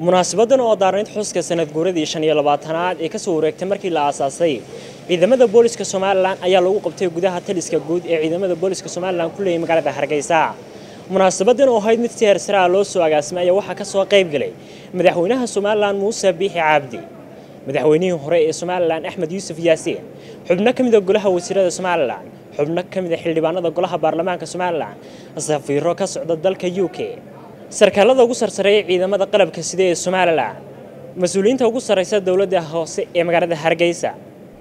munaasabadan oo daarnayd xuska sanad guuradii shan iyo labaatanaad ee kasoo wareegtay markii la aasaasay ciidamada booliska somalilan ayaa lagu qabtay gudaha taliska guud ee ciidamada booliska somalilan ku leeyay magaalada hargeysa munaasabadan oo ahayd mid si heersaraa loo soo agaasimay ayaa waxaa kasoo qayb galay madaxweynaha somalilan muuse biixi cabdi madaxweynihii hore ee somalilan axmed yuusuf yaasiin xubno ka mida golaha wasiirada somalilan xubno ka mida xildhibaanada golaha baarlamaanka somalilan safiiro ka socda dalka u k sarkaalada ugu sarsareeya ciidamada qalabka sida ee somalilan mas-uuliyiinta ugu sarreysa dowladda hoose ee magaalada hargeysa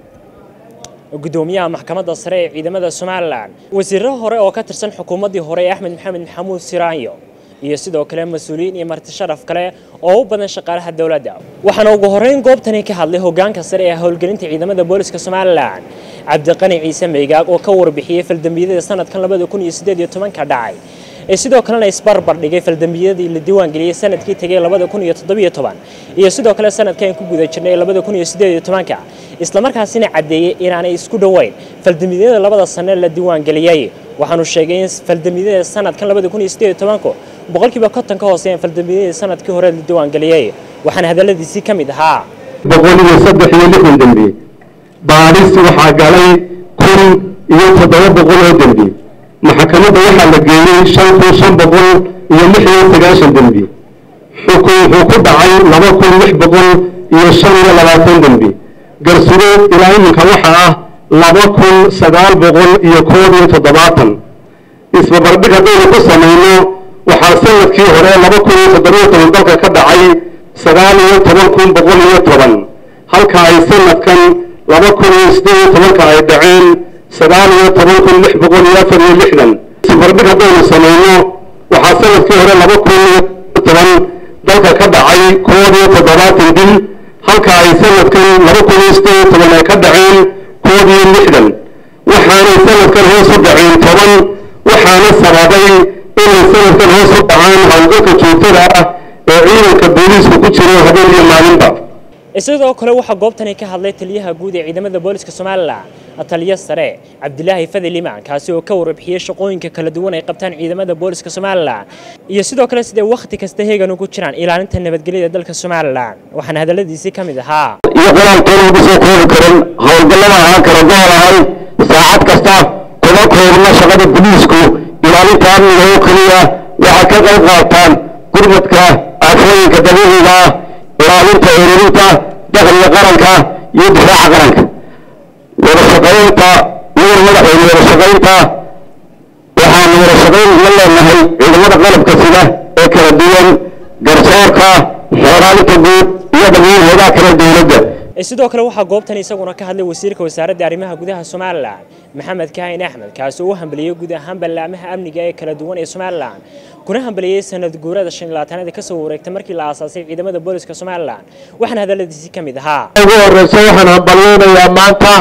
gudoomiyaha maxkamadda sare ee ciidamada somalilan wasiiro hore oo ka tirsan xukuumaddii hore ee axmed maxamed maxamuud siraanyo iyo sidoo kale mas-uuliyiin iyo marti sharaf kale oo u badan shaqaalaha dowladda waxaana ugu horreyn goobtani ka hadlay hoggaanka sare ee howlgelinta ciidamada booliska somalilan cabdiqani ciise meygaag oo ka warbixiyey faldambiyadii sanadkan labada kun iyo siddeed iyo tobanka dhacay ee sidoo kalena isbarbar dhigay faldambiyadii la diiwaangeliyey sanadkii tegay labada kun iyo toddobiyo toban iyo sidoo kale sanadkan ku guda jirnay labada kun iyo siddeed iyo tobanka islamarkaasina caddeeyey inaanay isku dhoweyn faldambiyada labada sane la diiwaangeliyey waxaanu sheegay in faldambiyada sanadkan labada kun iyo siddeed iyo tobanku boqolkiiba konton ka hooseeyeen faldambiyadii sanadkii hore la diiwaangeliyey waxaana hadalladiisii ka mid ahaa boqol iyo saddex iyo lixdan dembi baadhis waxaa galay kun iyo toddoba boqol oo dembi maxkamadda waxaa la geeyey shan kun shan boqol iyo lix iyo sagaashan dembi xukun wuxuu ku dhacay laba kun lix boqol iyo shan iyo labaatan dembi garsugo ilaa iminka waxaa ah laba kun sagaal boqol iyo koob iyo toddobaatan isbabardhig haddaynu ku samayno waxaa sanadkii hore laba kun iyo toddobiyo toban dalka ka dhacay sagaal iyo toban kun boqol iyo toban halka ay sanadkan laba kun iyo siddeed iyo tobanka ay dhaceen sagaal iyo toban kun lix boqol iyo afar iyo lixdan isbarbardhig haddaynu samayno waxaa sanadkii hore laba kun iyo toban dalka ka dhacay koob iyo toddobaatan dil halka ay sanadkan laba kun iyo siddeed iyo toban ay ka dhaceen koob iyo lixdan waxaanay sanadkan hoos u dhaceen toban waxaana sababay inay sanadkan hoos u dhacaan howlgalka joogtada ah ee ciidanka booliisku ku jiro habeen iyo maalinba sidoo kale waxaa goobtani ka hadlay taliyaha guud ee ciidamada booliska somalilan taliya sare cabdilaahi fadel imaan kaasi oo ka warbixiyey shaqooyinka kala duwan ay qabtaan ciidamada booliska somalilan iyo sidoo kale siday wakhti kasta heegan ugu jiraan ilaalinta nabadgelyada dalka somalilan waxaana hadalladiisii ka mid ahaa iyo qoraalkeena ugu soo koobi karin howlgallada ahaan kara goor ahay saacad kasta kuma koobna shaqada boliisku ilaalinta amniga oo keliya waxay ka qayb qaataan gurmadka aafooyinka dabiiciga ah ilaalinta ururinta dakhliga qaranka iyo difaaca qaranka wada shaqaynta mudan madaxweyne wada shaqaynta waxaanu wada shaqayn la leenahay ciidamada qalabka sida ee kala duwan garsoorka xeeraalinta guud iyo dhammaan hayadaha kale dowladda sidoo kale waxaa goobtan isaguna ka hadlay wasiirka wasaaradda arrimaha gudaha somalilan maxamed kaahin axmed kaasi oo u hambaliyey guud ahaan ballaamaha amniga ee kala duwan ee somalilan kuna hambaliyey sanad guurada shan iyo labaatanaad kasoo wareegtay markii la aasaasay ciidamada booliska somalilan waxaana hadalladiisii ka mid ahaa ugu horeysa waxaan hambalyeynayaa maanta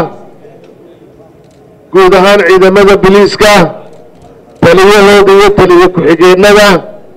guud ahaan ciidamada biliiska taliyahooda iyo taliya ku-xigeenada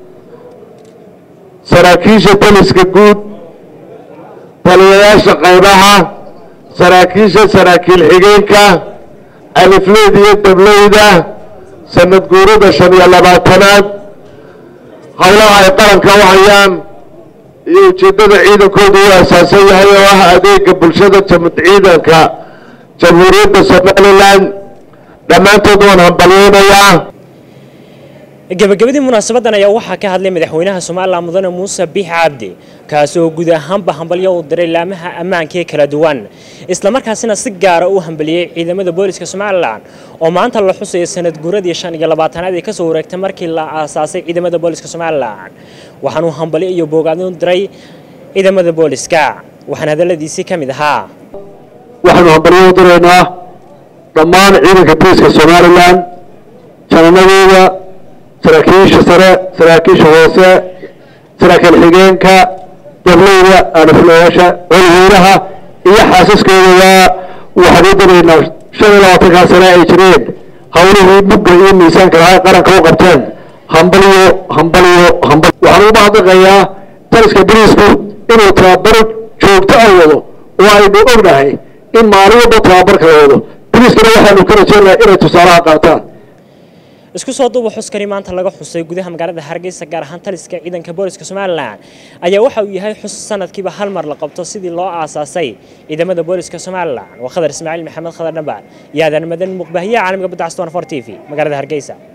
saraakiisha taliska guud taliyayaasha qaybaha saraakiisha saraakiil xigeenka alifleyda iyo dableyda sanad guurada shan iyo labaatanaad howlaha ay qaranka u hayaan iyo ujeeddada ciidankoodu u asaasan yahay oo ah adeega bulshada ciidanka jamhuuriyadda somalilan dhammaantood waan hambalyeynayaa gabagabadii munaasabadan ayaa waxaa ka hadlay madaxweynaha somalilan mudane muuse biix cabdi kaasi oo guud ahaanba hambalyo u diray laamaha ammaanka ee kala duwan islamarkaasina si gaara u hambaliyey ciidamada booliska somalilan oo maanta la xusayo sanad guuradii shan iyo labaatanaad ee kasoo wareegtay markii la aasaasay ciidamada booliska somalilan waxaanuu hambalyo iyo boogaadin u diray ciidamada booliska waxaana hadalladiisii ka mid ahaa waxaanu hambalyo u diraynaa dhammaan ciidanka booliska somalilan jananadooda saraakiisha sare saraakiisha hoose saraakiil xigeenka dableyda aliflayaasha colweynaha iyo xaasaskoodaba waxaan u diraynaa shan iyo labaatankaa sane ay jireen howlihii mugga iyo miisaanka lahay qaranka u qabteen hambalyo hambalyo hambal waxaan ugu mahadnaqayaa taliska boliisku inuu tababaro joogto ah wado oo aynu ognahay in maalin walba tababarka la wado boliiskana waxaanu ka rajeynayaa inay tusaalaha qaataan isku soo duuba xuskani maanta laga xusay gudaha magaalada hargeysa gaar ahaan taliska ciidanka booliska somalilan ayaa waxa uu yahay xus sanadkiiba hal mar la qabto sidii loo aasaasay ciidamada booliska somalilan waa khadar ismaaciil maxamed khadar dhambaan iyo aadan madan muqbaahiyaha caalamiga badda castaan for t v magaalada hargeysa